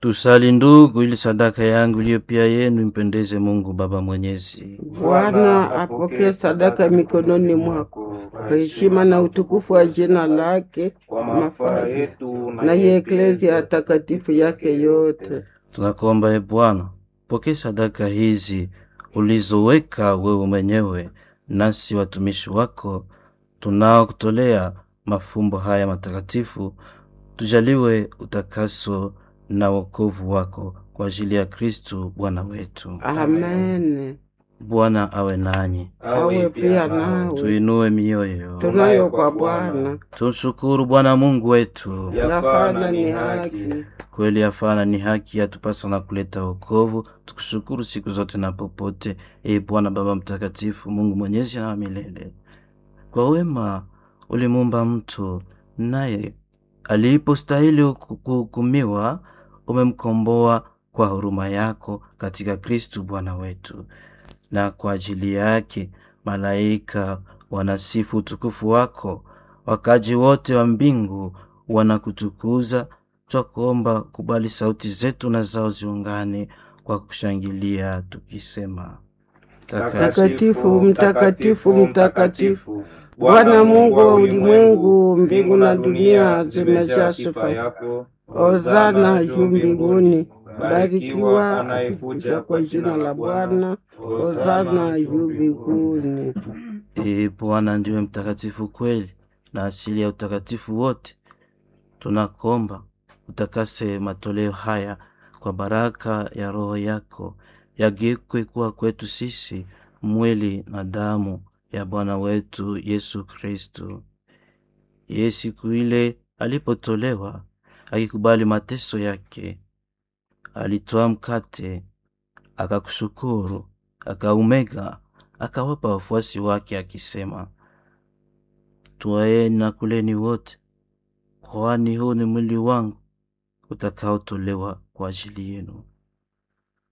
Tusali ndugu, ili sadaka yangu iliyo pia yenu impendeze Mungu Baba Mwenyezi. Bwana apokee sadaka mikononi mwako kwa heshima na utukufu wa jina lake, kwa mafaa yetu na ya eklezia takatifu yake yote. Tunakuomba e Bwana, pokee sadaka hizi ulizoweka wewe mwenyewe, nasi watumishi wako tunaokutolea mafumbo haya matakatifu, tujaliwe utakaso na wokovu wako kwa ajili ya Kristu Bwana wetu. Amen. Bwana awe nanyi, Awe pia nawe. tuinue mioyo, Tunayo kwa Bwana, tumshukuru Bwana Mungu wetu. yafana ni haki. Kweli yafana ni haki, yatupasa na kuleta wokovu. Tukushukuru siku zote na popote, e Bwana Baba Mtakatifu, Mungu mwenyezi na wa milele. Kwa wema ulimuumba mtu, naye alipostahili kuhukumiwa, umemkomboa kwa huruma yako katika Kristu Bwana wetu. Na kwa ajili yake malaika wanasifu utukufu wako, wakaji wote wa mbingu wanakutukuza. Twakuomba kubali sauti zetu na zao ziungane kwa kushangilia tukisema: Mtakatifu, mtakatifu, mtakatifu, Bwana Mungu wa ulimwengu, mbingu na dunia zimejaa sifa yako. Hosana juu mbinguni, barikiwa anayekuja kwa jina la Bwana. Hosana juu mbinguni. Ee Bwana ndiwe mtakatifu kweli na asili ya utakatifu wote. Tunakomba utakase matoleo haya kwa baraka ya Roho yako, yagekwe kuwa kwetu sisi mwili na damu ya Bwana wetu Yesu Kristu. Yeye siku ile alipotolewa, akikubali mateso yake, alitoa mkate, akakushukuru, akaumega, akawapa wafuasi wake akisema, Twaeni na kuleni wote, kwani huu ni mwili wangu utakaotolewa kwa ajili yenu.